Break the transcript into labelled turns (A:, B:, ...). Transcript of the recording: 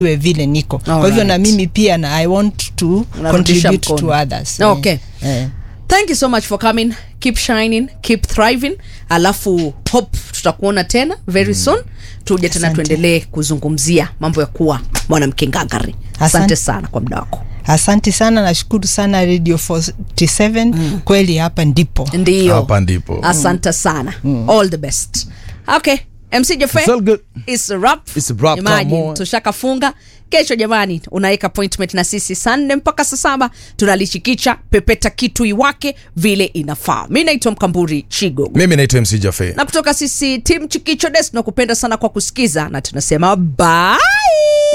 A: we vile niko kwa hivyo
B: Alright.
A: na mimi pia na i want to
B: Unarudisha
A: contribute to
B: mkono.
A: others
B: Okay.
A: eh.
B: thank you so much for coming keep shining keep thriving alafu hope tutakuona tena very soon tuje tena
A: Asante.
B: tuendelee kuzungumzia mambo ya kuwa mwanamke ngangari asante
A: Asante.
B: sana kwa muda wako
A: asante sana nashukuru sana radio 47 kweli hapa ndipo
B: ndiyo
C: Hapa ndipo.
B: asante sana all the best okay mc Jaffe,
C: It's all good.
B: it's a wrap.
C: It's a wrap,
B: Imagine,
C: come on.
B: tushakafunga kesho jamani unaweka appointment na sisi saa nne mpaka saa saba tunalishikicha pepeta kitu iwake vile inafaa mi naitwa mkamburi chigo
C: mimi naitwa mc jafe
B: na kutoka sisi tim chikicho des tunakupenda sana kwa kusikiza na tunasema bye